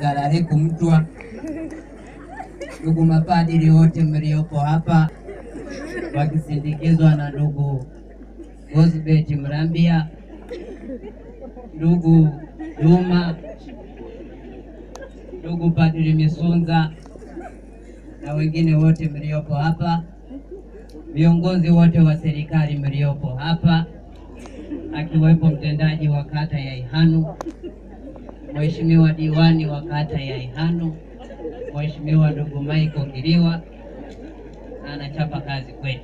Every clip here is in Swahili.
Ngalale Kumtwa, ndugu mapadiri wote mliopo hapa wakisindikizwa na ndugu Gosbet Mrambia, ndugu Juma, ndugu Padri Misunza na wengine wote mliopo hapa, viongozi wote wa serikali mliopo hapa, akiwepo mtendaji wa kata ya Ihanu, Mheshimiwa diwani wa kata ya Ihanu, Mheshimiwa ndugu Michael Kiliwa, na anachapa kazi kweli.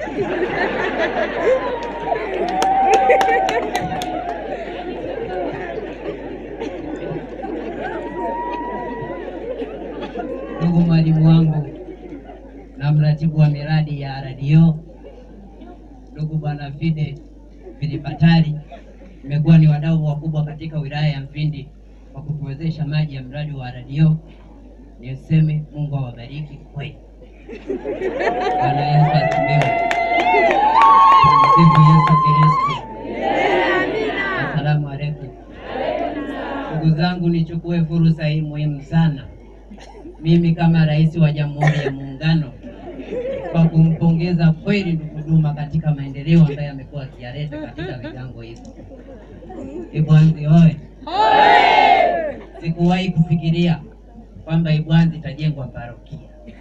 Ndugu mwalimu wangu na mratibu wa miradi ya RDO, ndugu bwana Fide Filibatari, mmekuwa ni wadau wakubwa katika wilaya ya Mfindi kwa kutuwezesha maji ya mradi wa RDO. Niseme Mungu awabariki kweli. Bwana Yesu asifiwe. Tumsifu Yesu Kristo. Asalamu alaykum. Ndugu zangu, nichukue fursa hii muhimu sana mimi kama rais wa Jamhuri ya Muungano kwa kumpongeza kweli ndugu Duma katika maendeleo ambayo amekuwa akiyaleta katika vigango hivi. Ibwanzi oye! Sikuwahi kufikiria kwamba Ibwanzi itajengwa parokia.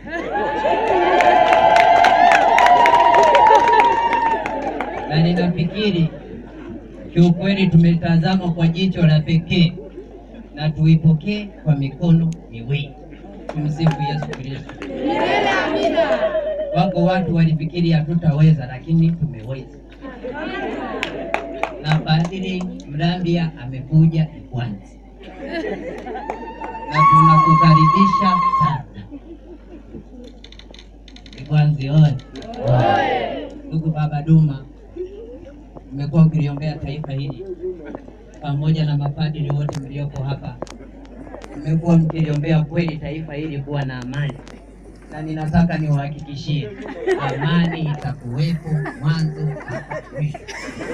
na ninafikiri kiukweli tumetazama kwa jicho la pekee na tuipokee kwa mikono miwili. Tumsifu Yesu Kristo. Wako watu walifikiri hatutaweza, lakini tumeweza, na Padri Mrambia amekuja Ibwanzi na tunakukaribisha sana Ibwanzi oye! Ndugu Baba Duma, umekuwa ukiliombea taifa hili pamoja na mapadri wote mlioko hapa, mmekuwa mkiliombea kweli taifa hili kuwa na amani, na ninataka niwahakikishie amani itakuwepo mwanzo mpaka mwisho.